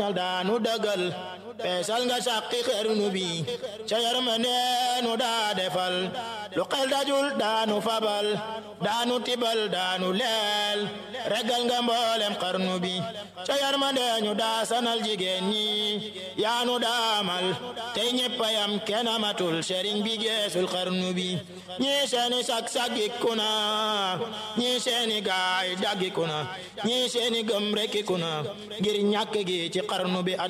daanu dëggal peesal nga sàqi xarnu bi ca yërmande nu daa defal lu xel dajul daanu fabal daanu tibal daanu leel regal nga mboolem xarnu bi ca yërmande ñu daa sanal jigéen ñi yaanu daamal tey ñeppayam kenn amatul sëriñ bi geesul xarnu bi ñii seeni sag saggiku na ñii seeni gaay daggiku na ñii seeni gëm rekkiku na ngir ñàkk gi ci xarnu bi